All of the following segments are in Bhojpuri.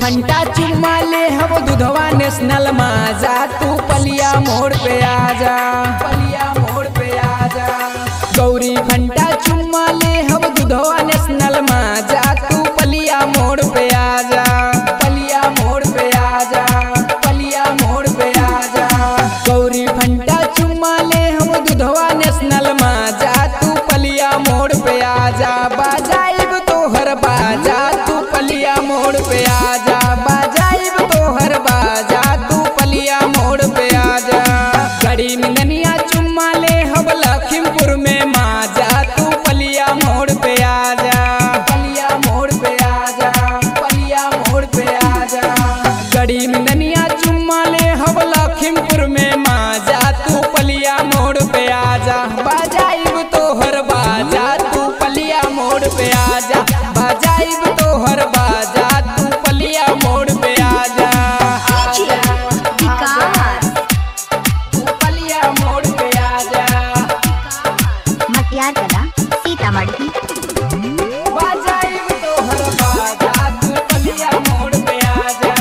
फंटा चुम्मा ले हम दुधवा नेशनल माजा तू पलिया मोड़ पे आजा पलिया मोड़ पे आजा गौरी फंटा चुम्मा ले हम दुधवा नेशनल माजा तू पलिया मोड़ पे आजा पलिया मोड़ पे आजा पलिया मोड़ पे आजा गौरी फंटा चुम्मा ले हम दुधवा नेशनल माजा तू पलिया मोड़ पे आजा बाजाइब तोहर बाजा तू पलिया मोड़ पे आजा बाजाइब तोहर बाजा तू पलिया मोड़ पे आजा गड़ी मिंगनिया चुम्मा ले हम लखीमपुर में माजा तू पलिया मोड़ पे आजा पलिया मोड़ पे आजा पलिया मोड़ पे आजा गड़ी मिंगनिया चुम्मा ले हम लखीमपुर में माजा तू पलिया मोड़ पे आजा बाजाइब तोहर बाजा तू पलिया मोड़ पे आजा बाजाइब तोहर बाजा तू पलिया मोड़ पे आजा आजा, विकास तू पलिया मोड़ पे आजा मटियार कला सीतामढ़ी बाजाइब तोहर बाजा तू पलिया मोड़ पे आजा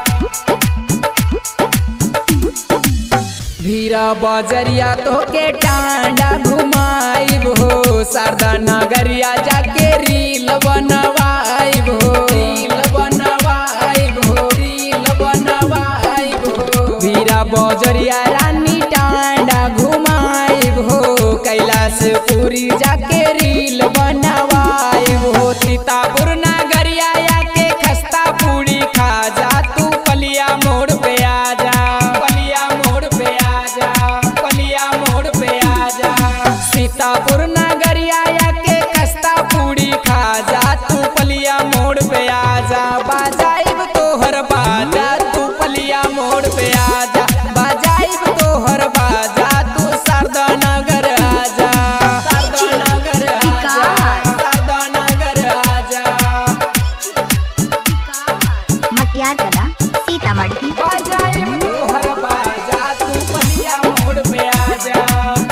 भीरा बजरिया तोके टांडा घुमाइब हो शारदा नगरिया जाके रील बनवाइब हो रील बनवाइब हो रील बनवाइब हो भीरा बजरिया रानी टांडा घुमाइब हो कैलाश पूरी जाके रील बनवाइब हो सीतापुर नगरिया के खस्ता पूरी खा जा तू पलिया मोड़ पे आजा पलिया मोड़ पे आजा पलिया मोड़ पे आजा सीतापुर नगरिया के खस्ता पूरी खा जा तू पलिया मोड़ पे आजा बाजाइब तोहर बाजा तू पलिया मोड़ पे आजा बाजाइब तोहर बाजा तू शारदा नगर आजा शारदा नगर आजा शारदा नगर आजा मटियार कला सीतामढ़ी बाजाइब तोहर बाजा तू पलिया मोड़ पे आजा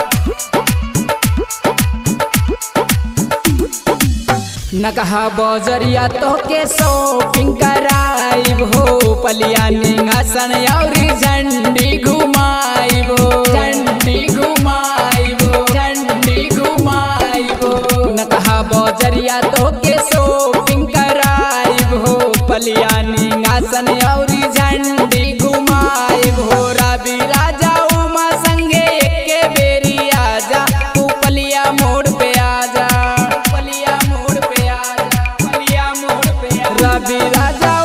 नकहा बजरिया तोके शॉपिंग कराइब हो पलिया निंगासन औरी झंडी घुमाइब हो झंडी घुमाइब हो झंडी घुमाइब हो नकहा बजरिया तोके शॉपिंग कराइब हो पलिया निंगासन औरी झंडी घुमाइब हो रवि राजा उमा संगे एके बेरी आजा तू पलिया मोड़ पे आजा पलिया मोड़ पे आजा पलिया मोड़ पे आजा रवि राजा